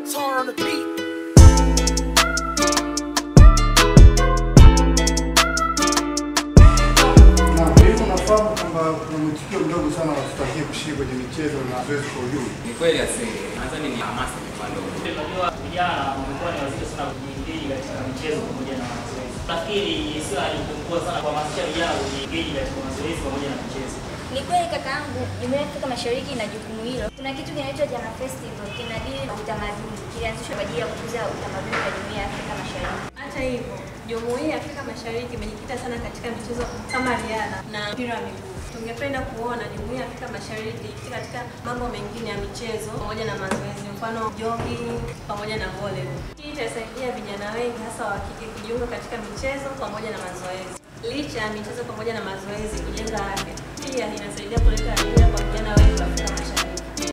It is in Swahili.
Tar on the beat. Na hivyo unafahamu kwamba kuna mwitikio mdogo sana wa washtakiwa kushiriki kwenye michezo na mazoezi kwa ujumla. Ni kweli asili, nadhani ni hamasa imekuwa ndogo. Unajua vijana wamekuwa ni wazito sana kujiengage katika michezo pamoja na mazoezi. Nafikiri sio jukumu kubwa sana kuhamasisha vijana kujiengage katika mazoezi pamoja na michezo. Ni kweli kaka yangu, Jumuiya ya Afrika Mashariki ina jukumu hilo. Kuna kitu kinaitwa Jana Festival, kinadili na utamaduni, kilianzishwa kwa ajili ya kukuza utamaduni wa Jumuiya ya Afrika Mashariki. Hata hivyo, Jumuiya ya Afrika Mashariki imejikita sana katika michezo kama riadha na mpira wa miguu. Tungependa kuona Jumuiya ya Afrika Mashariki ikijikita katika mambo mengine ya michezo pamoja na mazoezi, mfano jogging pamoja na volleyball. Hii itasaidia vijana wengi hasa wa kike kujiunga katika michezo pamoja na mazoezi. Licha ya michezo pamoja na mazoezi kujenga afya, pia inasaidia kuleta ajira kwa vijana wengi wa Afrika Mashariki.